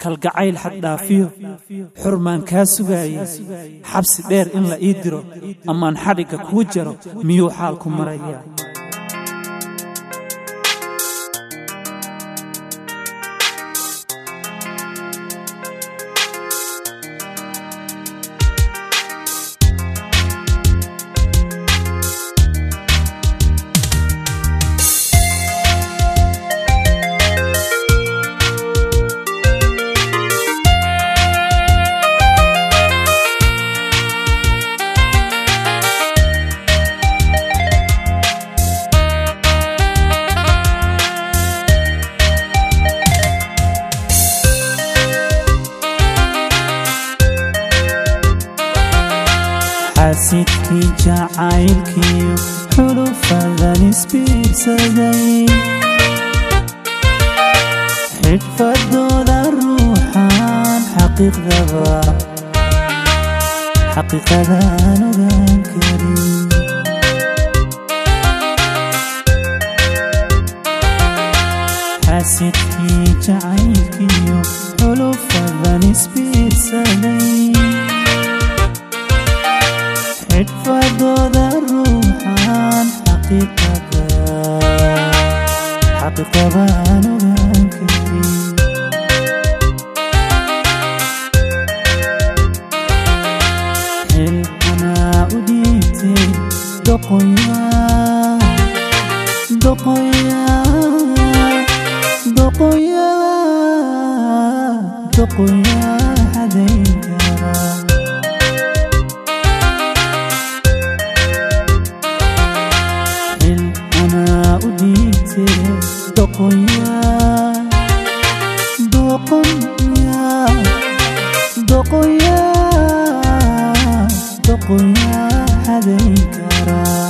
kalgacayl xaddhaafiyo xurmaan kaa sugaayay xabsi dheer in la ii diro amaan xadhigga kuu jaro miyuu xaalku marayaa xaasidkii jacaylkiiyo xulufadan isbiirsaday xidfadooda ruuxaan xaqiiqdaba xaqiiqadaan ogaan karin xaasidkii jacaylkiiyo xulufadan isbiirsaday xidfadooda ruuxaan xaqiiqada xaqiiqabaan ogaan karin xilxanaa u dhiibtay doqoyaa doqoyaa doqoyaa doqoyaa xadayn karaa anaa u dhiibtee doqoyaa doqoyaa doqoyaa doqoyaa xadayn karaa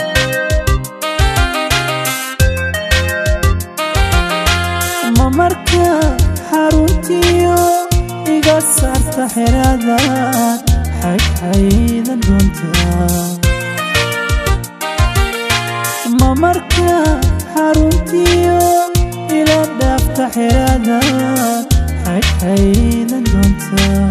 ma marka xaruntiyo iga saarta xeradaad xayxaydan doontaa ma marka xaruntiyo ila dhaafta xeradaad xayxaydan doontaa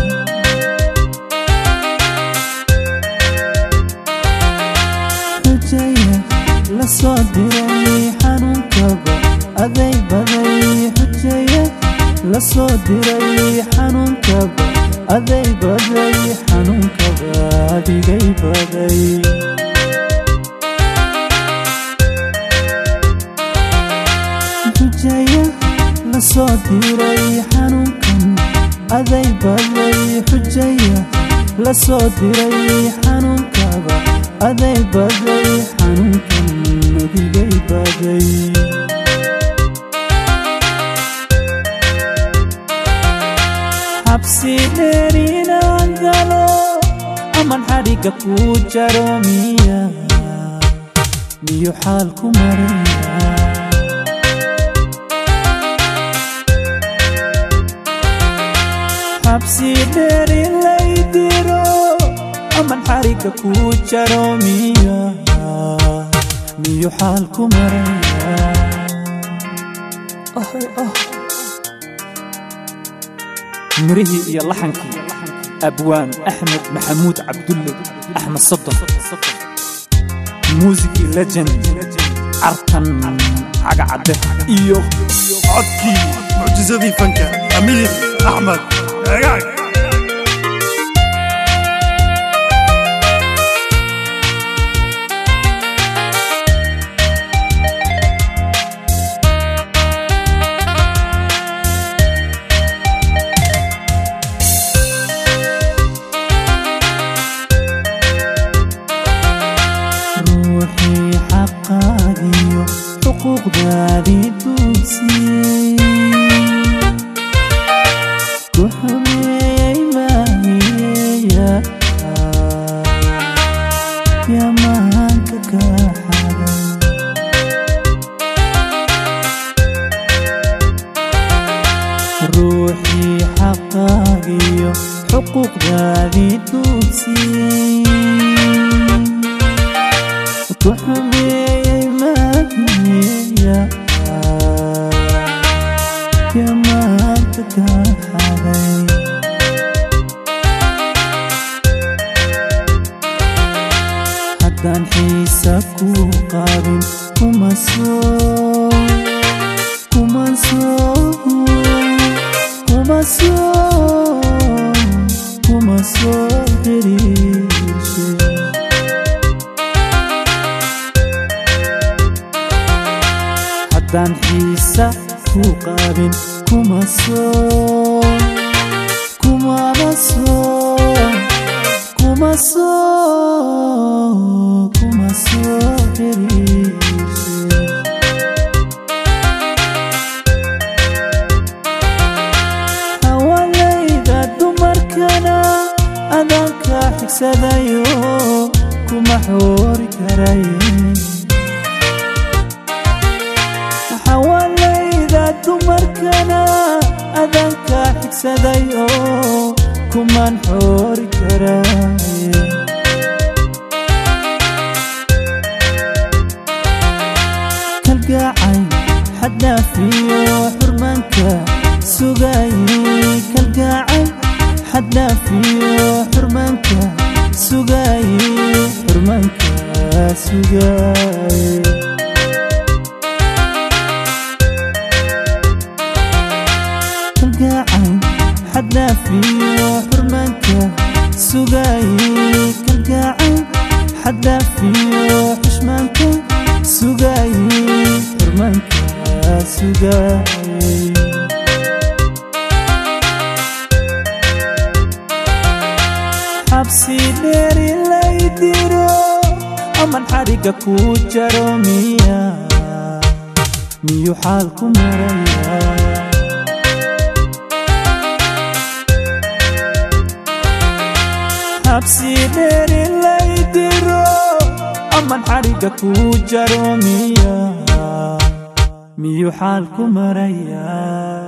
xujaya la soo diray xanuunkaba aday baday xujaya la soo diray xanuunkaba aday baday xanuunkaba adigay baday xujaya la soo diray xanuunkan aday baday xujaya la soo diray xanuunkaba aday baday xanuunkan adigay baday xabsi dheer inaan galo aman xadhigga kuu jaro miya miyu xaalku maraya xabsi dheer in lay diro aman xarigga kuu jaro miya miyu xaalku maraya mirihii iyo laxankii abwaan axmed maxamuud cabdulle axmed sodon muusigii legend cartan cagacadde iyo codkii mucjisadii fanka amiir axmed cegaag ruuxii xaqaadiyo xuquuqdaadii duugsiyey ku xumeeyey maahiyeya yamaanka ka xaday ruuxii xaqaagiyo xuquuqdaadii duugsiyey ku xumeeyey maahiyeya yamaanka ka xaday haddaan xiisa ku qaabin kuma soo kuma soo kuma soo kuma soo xiriishe haddaan xiisa ku qaabin kuma soo kumaba soo kuma soo kuma soo xiriishe hawalayda dumarkana adanka xigsadayo kuma xoori karay hawalayda dumarkana adanka xigsadayo kuman xoori karay kalgacay xaddhaafiyo xurmaanka sugaayey kalgacay xaddhaafiyo xurmaanka sugaayey xurmaanka sugaayey kalgacay xaddhaafiyo xurmaanka sugaayey kalgacay xaddhaafiyo xushmaanka sugaayey xurmaanka sugaayey xabsi dheeri lay diro aman xariga ku jaro miya miyuu xaalku maraya xabsi dheeri lay diro aman xariga ku jaro miya miyuu xaalku maraya